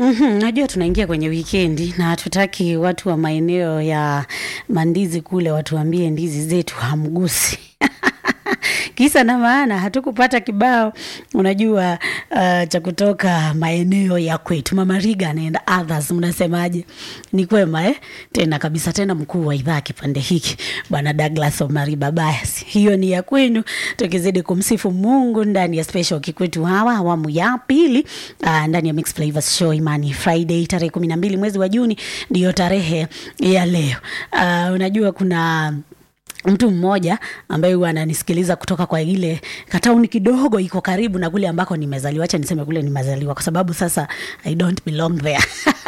Mhm, najua tunaingia kwenye wikendi na hatutaki watu wa maeneo ya mandizi kule watuambie ndizi zetu hamgusi. Kisa na maana hatukupata kibao unajua, uh, cha kutoka maeneo ya kwetu. Mama Reagan and others, mnasemaje? Ni kwema eh? Tena kabisa, tena mkuu wa idhaa kipande hiki Bwana Douglas Omari Babayas, hiyo ni ya kwenu, tukizidi kumsifu Mungu ndani ya special kikwetu hawa awamu ya pili, uh, ndani ya Mix Flavors Show Imani Friday tarehe kumi na mbili mwezi wa Juni ndiyo tarehe ya leo. Uh, unajua kuna mtu mmoja ambaye huwa ananisikiliza kutoka kwa ile katauni kidogo iko karibu na kule ambako nimezaliwa. Acha niseme kule nimezaliwa kwa sababu sasa I don't belong there.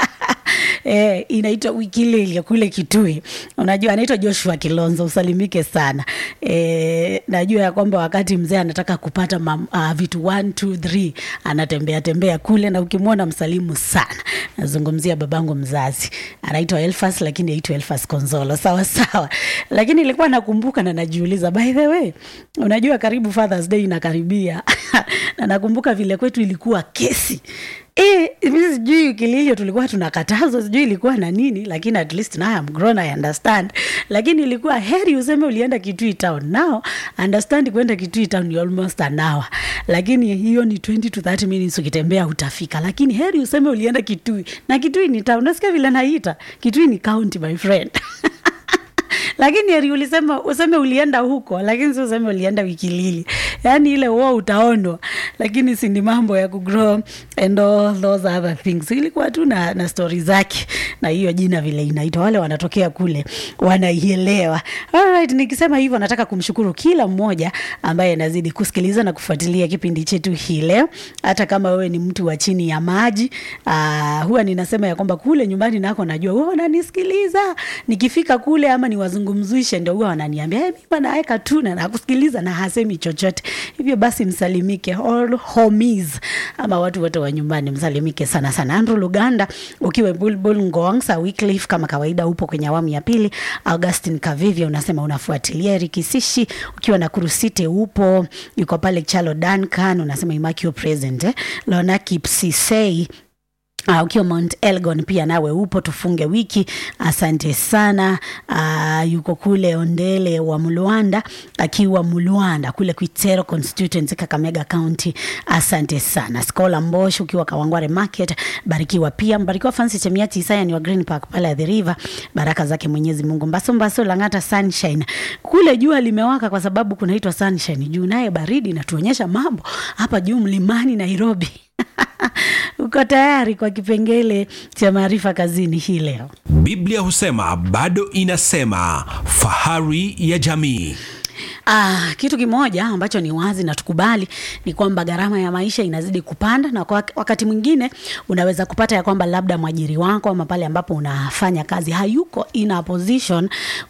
Eh, inaitwa Wikilili kule Kitui. Unajua anaitwa Joshua Kilonzo, usalimike sana. Eh, najua ya kwamba wakati mzee anataka kupata mam, uh, vitu 1 2 3 anatembea tembea kule na ukimwona msalimu sana. Nazungumzia babangu mzazi. Anaitwa Elfas lakini aitwa Elfas Konzolo. Sawa sawa. Lakini nilikuwa nakumbuka na najiuliza by the way, unajua karibu Father's Day inakaribia. na nakumbuka vile kwetu ilikuwa kesi Eh, mimi sijui kililio tulikuwa tunakatazwa, sijui ilikuwa na nini, lakini at least now I'm grown, I understand. Lakini ilikuwa heri useme ulienda Kitui town. Now understand kwenda Kitui town ni almost an hour, lakini hiyo ni 20 to 30 minutes ukitembea utafika, lakini heri useme ulienda Kitui, na Kitui ni town. Nasikia vile naita Kitui ni county, my friend lakini heri ulisema useme ulienda huko, lakini si useme ulienda Wikilili. Yani ile uo utaonwa, lakini si ni mambo ya kugrow and all those other things. Ilikuwa tu na, na stori zake na hiyo jina vile inaitwa, wale wanatokea kule wanaielewa. Alright, nikisema hivyo nataka kumshukuru kila mmoja ambaye anazidi kusikiliza na kufuatilia kipindi chetu hii leo, hata kama wewe ni mtu wa chini ya maji. Uh, huwa ninasema ya kwamba kule nyumbani nako najua wewe unanisikiliza, nikifika kule ama niwazungumzishe, ndio huwa wananiambia hey, mimi naweka tu na nakusikiliza na hasemi chochote. Hivyo basi msalimike all homies ama watu wote wa nyumbani msalimike sana sana. Andrew Luganda ukiwa Bulbul Ngongsa Wycliffe, kama kawaida upo kwenye awamu ya pili. Augustin Kavivia unasema unafuatilia. Rikisishi ukiwa na Kurusite upo, yuko pale Chalo Duncan unasema Imakio present eh. Lona Kipsisei Uh, ukiwa Mount Elgon pia nawe upo, tufunge wiki. Asante sana. Uh, yuko kule Ondele wa Mulwanda, akiwa Mulwanda kule Kwitero constituency Kakamega County. Asante sana. Skola Mbosh ukiwa Kawangware Market, barikiwa pia. Mbarikiwa Francis Chemiati Isaya ni wa Green Park pale at the river. Baraka zake Mwenyezi Mungu. Mbaso Mbaso Langata Sunshine. Kule jua limewaka kwa sababu kunaitwa sunshine. Juu naye baridi natuonyesha mambo hapa juu mlimani Nairobi. Uko tayari kwa kipengele cha maarifa kazini hii leo? Biblia husema bado inasema, fahari ya jamii. Ah, kitu kimoja ambacho ni wazi na tukubali ni kwamba gharama ya maisha inazidi kupanda, na kwa wakati mwingine unaweza kupata ya kwamba labda mwajiri wako ama pale ambapo unafanya kazi hayuko in a position